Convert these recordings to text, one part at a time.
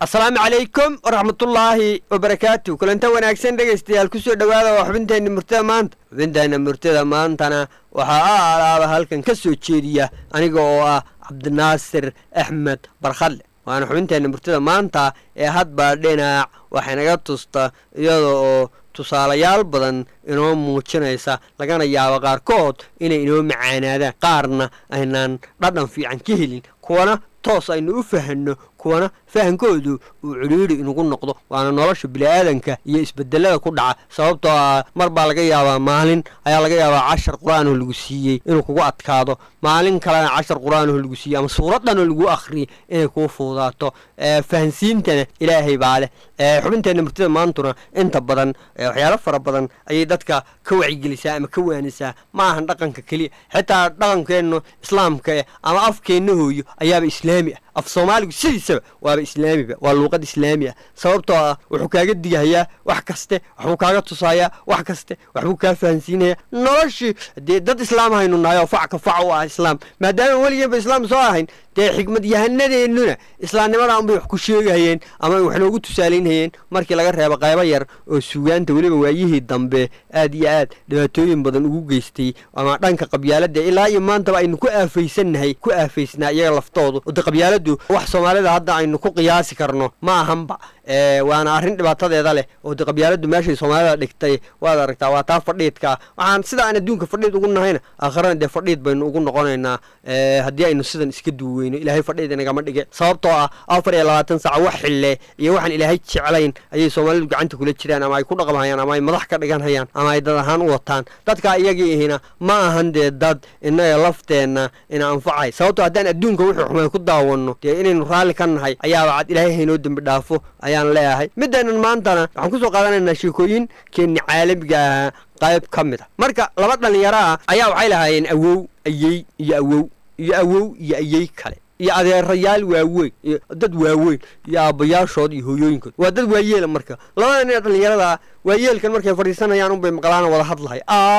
asalaamu calaykum waraxmatullaahi wabarakaatu kulanta wanaagsan dhegaystayaal kusoo dhowaada waa xubinteenna murtada maanta xubinteenna murtada maantana waxaa a alaaba halkan ka soo jeediya aniga oo ah cabdinaasir axmed barkhadle waana xubinteenna murtada maanta ee hadbaa dhinac waxaynaga tusta iyada oo tusaalayaal badan inoo muujinaysa lagana yaabo qaarkood inay inoo macaanaadaan qaarna aynaan dhadhan fiican ka helin kuwana toos aynu u fahanno kuwana fahankoodu uu cudhiidhi inugu noqdo waana nolosha bini'aadanka iyo isbedelada ku dhaca sababtoo ah mar baa laga yaabaa maalin ayaa laga yaabaa cashar qur-aanoo lagu siiyey inuu kugu adkaado maalin kalena cashar qur-aanoo lagu siiyey ama suuraddanoo lagu akhriyay inay kuu fuudaato fahansiintana ilaahay baa leh xubinteenna murtida maantuna inta badan waxyaalo fara badan ayay dadka ka wacigelisaa ama ka waanisaa ma ahan dhaqanka keliya xitaa dhaqankeennu islaamka eh ama afkeenna hooyo ayaaba islaami ah af soomaaligu sidiisaba waaba islaamiba waa luuqad islaami ah sababtoo ah wuxuu kaaga digahayaa wax kaste waxbuu kaaga tusayaa wax kaste waxbuu kaa fahansiinayaa noloshii dee dad islaam haynu nahay oo facka fac u ah islaam maadaama weligeeba islaam soo ahayn dee xikmad yahanadeenuna islaamnimada unbay wax ku sheegahayeen ama wax noogu tusaalaynhayeen markii laga reebo qaybo yar oo suugaanta weliba waayihii dambe aad iyo aad dhibaatooyin badan ugu geystay ama dhanka qabyaalada ilaa iyo maantaba aynu ku aafaysannahay ku aafaysnaa iyaga laftoodu ode qabyaaladu wax soomaalida hadda aynu ku qiyaasi karno ma ahanba waana arrin dhibaatadeeda leh oo de qabyaaladu meeshay soomaalida dhigtay waad aragtaa waa taa fadhiidka waxaan sida aan adduunka fadhiid ugu nahayna aakharana dee fadhiid baynu ugu noqonaynaa haddii aynu sidan iska duuweyno ilaahay fadhiid inagama dhige sababtoo ah afar iyo labaatan saac wax xille iyo waxaan ilaahay jeclayn ayay soomaalidu gacanta kula jiraan ama ay ku dhaqmhayaan ama ay madax ka dhiganhayaan ama ay dad ahaan u wataan dadkaa iyagii ihina ma ahan dee dad innaga lafteenna ina anfacay sababtoo haddaan adduunka wuxuu xumay ku daawanno dee inaynu raalli ka nahay ayaaba cad ilaahay haynoo dembi dhaafo ayaan leeyahay midaynan maantana waxaan kusoo qaadanaynaa sheekooyin keenni caalamiga ahaa qayb ka mid a marka laba dhallinyaro ah ayaa waxay lahaayeen awow ayey iyo awow iyo awow iyo ayey kale iyo adeerayaal waaweyn iyo dad waaweyn iyo aabbayaashood iyo hooyooyinkood waa dad waayeela marka labada nin ee dhallinyarada waayeelkan markay fadhiisanayaan unbay maqlaana wada hadlahay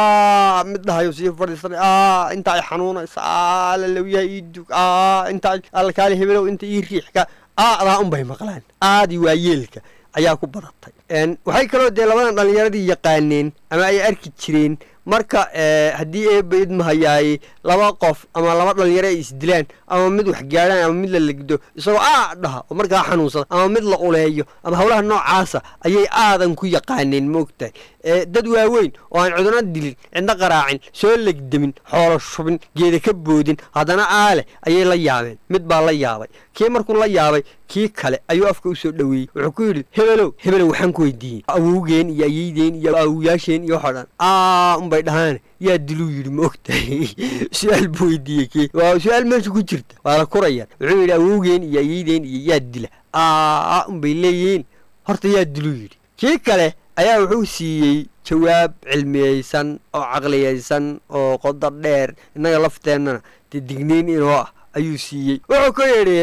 a mid dhahayo sii fadhiisanay a inta ay xanuunaysa a lalawyaha ii dug a inta alkaali hebelow inta ii riixka aadaa unbay maqlaan aadii waayeelka ayaa ku badatay waxay kaloo dee labadan dhallinyaradii yaqaaneen ama ay arki jireen marka haddii eeba idmahayaay laba qof ama laba dhallinyaro ay isdilaan ama mid wax gaadhaan ama mid la legdo isagoo aa dhaha oo markaa xanuunsada ama mid la uleeyo ama howlaha noocaasa ayay aadan ku yaqaaneen maogtahay dad waaweyn oo aan cudurna dilin cidna qaraacin soo legdamin xoolo shubin geeda ka boodin haddana aaleh ayay la yaabeen mid baa la yaabay kii markuu la yaabay kii kale ayuu afka u soo dhoweeyey wuxuu ku yidhi hebelow hebelow waxaan ku weydiiyey awowgeen iyo ayeydeen iyo awowyaasheen iyo waxoo dhan aa unbay dhahaan yaa diluu yidhi ma ogtahay su-aal buu weydiiyey kii waa su-aal meesha ku jirta waa la kurayaan wuxuu yidhi awowgeen iyo ayeydeen iyo yaa dila aa unbay leeyihiin horta yaa diluu yidhi kii kale ayaa wuxuu siiyey jawaab cilmiyeysan oo caqliyeysan oo qodo dheer innaga lafteennana dee digniin inoo ah ayuu siiyey wuxuu ku yidhi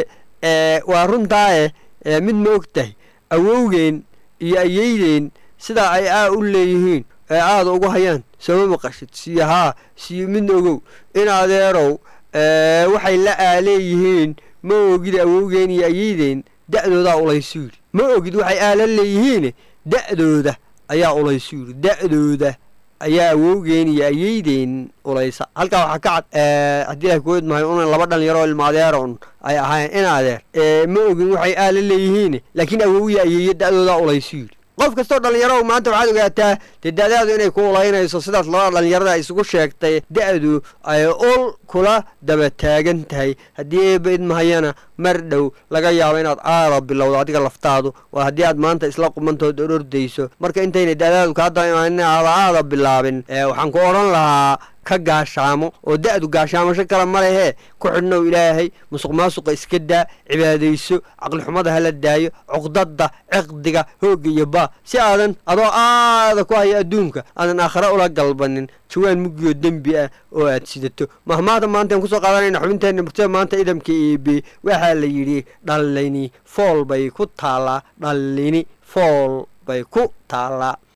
waa runtaae mid ma og tahay awowgeen iyo ayeydeen sidaa ay aa u leeyihiin ee aada ugu hayaan sooma maqashid siyo haa siyo mid ogow in adeerow waxay la aaleeyihiin ma ogid awowgeen iyo ayeydeen da'doodaa ulaysu yidhi ma ogid waxay aala leeyihiin da'dooda ayaa ulaysu yidhi da'dooda ayaa awowgeen iyo ayeydeen ulaysa halkaa waxaa ka cad haddii ilahay kuweyd mahay una laba dhalinyaro ilma adeeron ay ahayn in adeer ma ogin waxay aala leeyihiin laakiin awowiya ayeeyo da'doodaa ulaysu yidhi qof kastoo dhallinyaro maanta waxaad ogaataa dee da'daadu inay ku ulaynayso sidaas labada dhallinyarada isugu sheegtay da'du ay ul kula daba taagan tahay haddii eeba idmahayana mar dhow laga yaabo inaad aada bilowdo adiga laftaadu waa haddii aad maanta isla qumantood orordayso marka intayna da'daadu kaa daba imaan aada aada bilaabin waxaan ku odhan lahaa ka gaashaamo oo da'du gaashaamasho kale ma lehee ku xidhnow ilaahay musuq maasuqa iska daa cibaadayso caqlixumada hala daayo cuqdadda ciqdiga hoogga iyo baa si aadan adoo aada ku haya adduunka aadan aakhare ula galbanin jawaan muggiyo dembi ah oo aad sidato mahmaada maantaan kusoo qaadanayna xubinteenna murtada maanta idamka eebe waxaa la yidhi dhallini fool bay ku taallaa dhallini fool bay ku taallaa